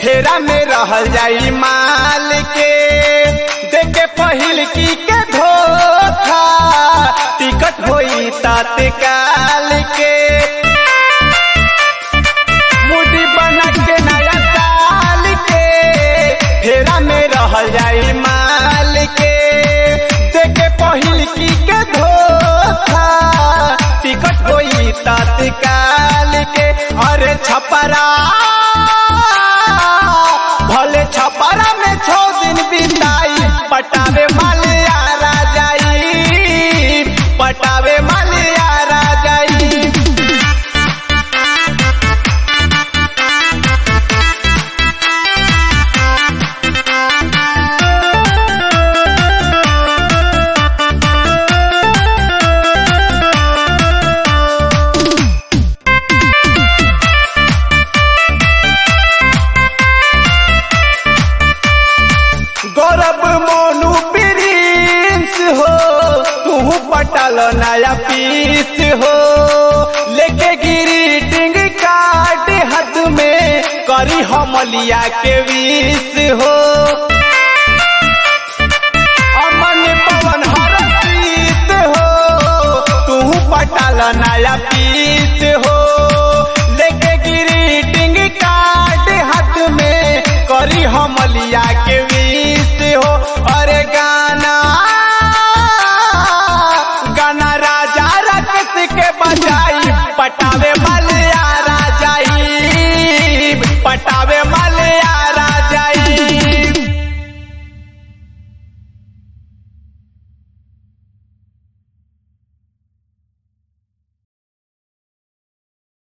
फेरा में रहल जाई माल के देखे पहिल की के धोखा टिकट होई तत्काल के मुडी बना के नया साल के फेरा में रहल जाई माल के देखे पहिल की के धोखा टिकट होई तत्काल के अरे छपरा भले छपरा में छो दिन बिताई पटावे मालियारा जाई पटावे मालियारा जाई गौरव मोनू प्रिंस हो तू पटल नया पीस हो लेके ग्रीटिंग कार्ड हाथ में करी हमलिया के विष हो अमन पवन हरसीत हो तू पटल नया पीस हो लेके ग्रीटिंग कार्ड हाथ में करी हमलिया के विष